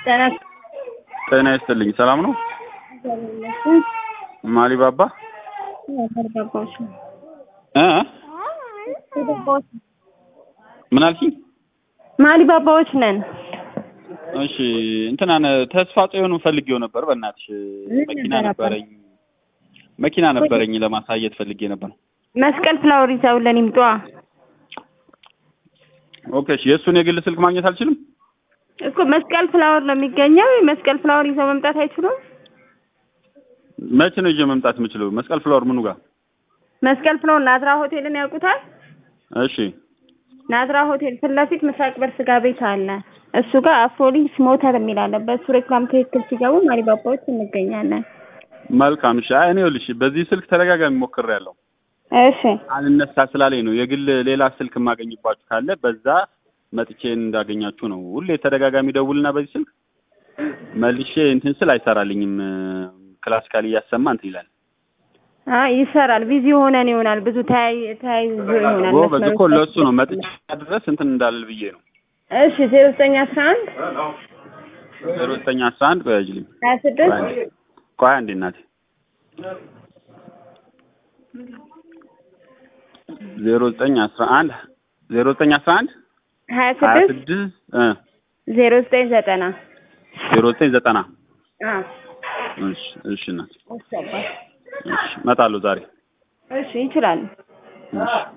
ጤና ጤና ይስጥልኝ። ሰላም ነው? ማሊባባ ባባዎች ነው። እ ምን አልሽኝ? ማሊ ባባዎች ነን። እሺ እንትናን ተስፋ ጽዮን ፈልጌው ነበር። በእናትሽ ምን መኪና ነበር አባ? ነበረኝ መኪና ነበረኝ ለማሳየት ፈልጌ ነበር። መስቀል ፍላወር ይዘውልን ይምጧ። ኦኬ እሺ። የእሱን የግል ስልክ ማግኘት አልችልም? እኮ መስቀል ፍላወር ነው የሚገኘው። መስቀል ፍላወር ይዘው መምጣት አይችሉም። መቼ ነው ይዤ መምጣት የምችለው? መስቀል ፍላወር ምኑ ጋር? መስቀል ፍላወር ናዝራ ሆቴልን ያውቁታል? እሺ ናዝራ ሆቴል ፊት ለፊት ምስራቅ በር ስጋ ቤት አለ። እሱ ጋር አፍሮሊንክስ ሞተር የሚል አለ። በእሱ ሬክላም ትክክል ሲገቡ ማሊ ባባዎች እንገኛለን። መልካም እሺ። አይ እኔ ይኸውልሽ በዚህ ስልክ ተደጋጋሚ ሞክሬያለሁ። እሺ አልነሳ ስላለኝ ነው። የግል ሌላ ስልክ የማገኝባችሁ ካለ በዛ መጥቼ እንዳገኛችሁ ነው። ሁሌ ተደጋጋሚ ደውልና በዚህ ስልክ መልሼ እንትን ስል አይሰራልኝም። ክላሲካል እያሰማ እንትን ይላል። አይ ይሰራል። ቢዚ ሆነን ይሆናል። ብዙ ተያይ ተያይዞ ይሆናል። ጎበዝ እኮ መስመሮች ለእሱ ነው መጥቼ ድረስ እንትን እንዳልል ብዬ ነው። እሺ ዜሮ ዘጠኝ አስራ አንድ ዜሮ ዘጠኝ አስራ አንድ ቆይ አጅልኝ ሀያ ስድስት ቆይ አንዴ እናቴ ዜሮ ዘጠኝ አስራ አንድ ዜሮ ዘጠኝ አስራ አንድ ሀያ ሀያ ስድስት ስድስት እ ዜሮ ዘጠኝ ዘጠና ዜሮ ዘጠኝ ዘጠና አዎ እሺ እሺ እናቴ እሺ አባት። እሺ እመጣለሁ ዛሬ እሺ ይችላሉ። እሺ